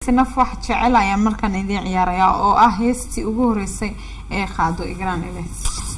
naf wax jecel ayaan markaan idiin ciyaarayaa oo ah heestii ugu horeysay ee qaado igraan iles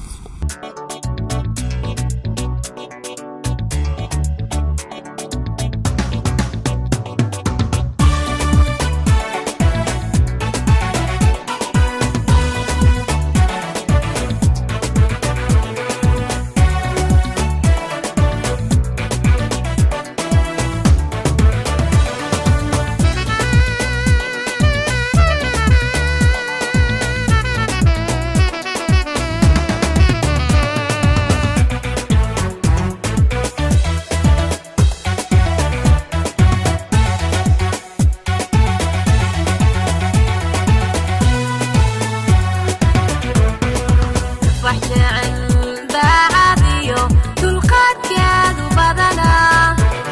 wax jecel daacadiyo dulqaadkeedu badanaa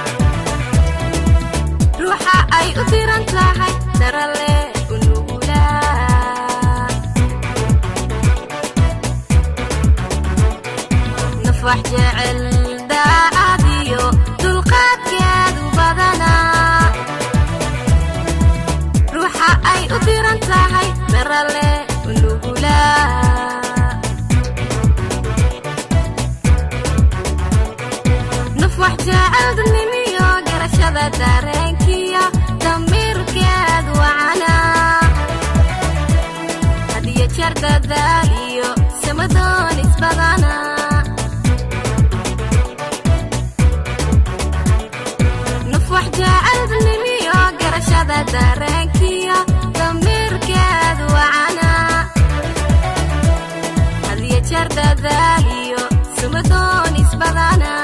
ruuxa ay u diran tahay darale u nugulaa naf wax jecel daacadiyo dulqaadkeedu badanaa ruuxa ay u diran tahay darale u nugulaa naf wax jecel dadnimiyo garashada dareenkiya damiirkeed wacana hadiyo jeer dadaaliyo samadoon isbadana naf wax jecel dadnimiyo garashada dareenkiya damiirkeed wacana hadiyo jeer dadaaliyo samadoon isbadana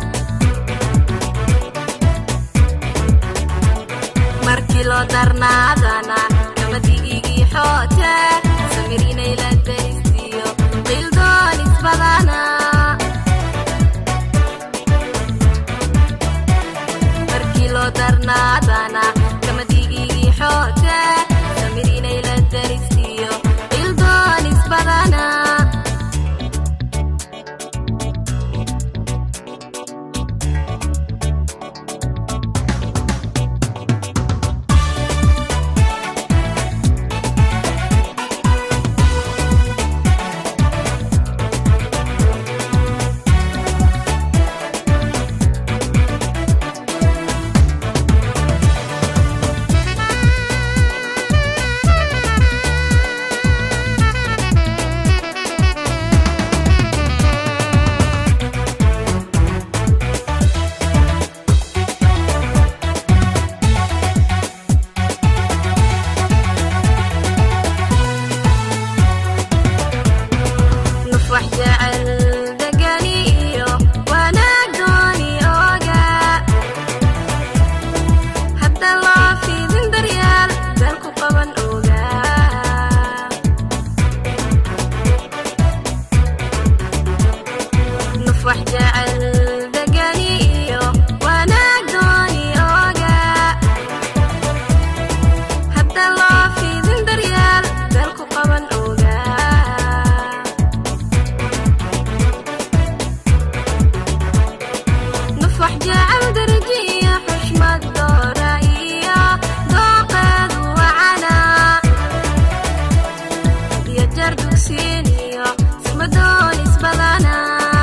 markii loo darnaadana gamadigigii xoote samir inay la daystiyo qildoon isbadana markii loo darnaadana gamadigigii xoote samir inay la daystiyo qildoon isbadana naf wax jecel degani iyo wanaag dooni ooga hadda loo fiidin daryaal dal ku qaban oga naf wax jecel degani iyo wanaag dooni ooga hadda loo fiidin daryaal dal ku qaban oga naf wax jecel darajiya xushmad doora iyo dooqeedu wacana iyo jar dugsiin iyo samadoon isbadana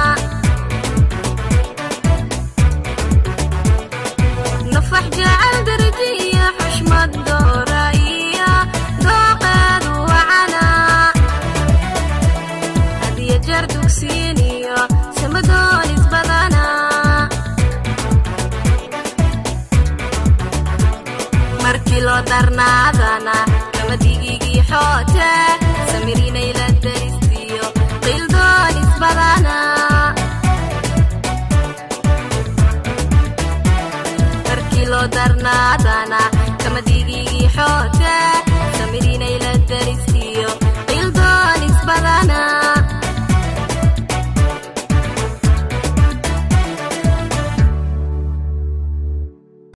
naf wax jecel darajiya xushmad doora iyo dooqeedu wacana hadiyo jar dugsiin iyo samadoon isbadana markii loo darnaadana gamadigigii xoot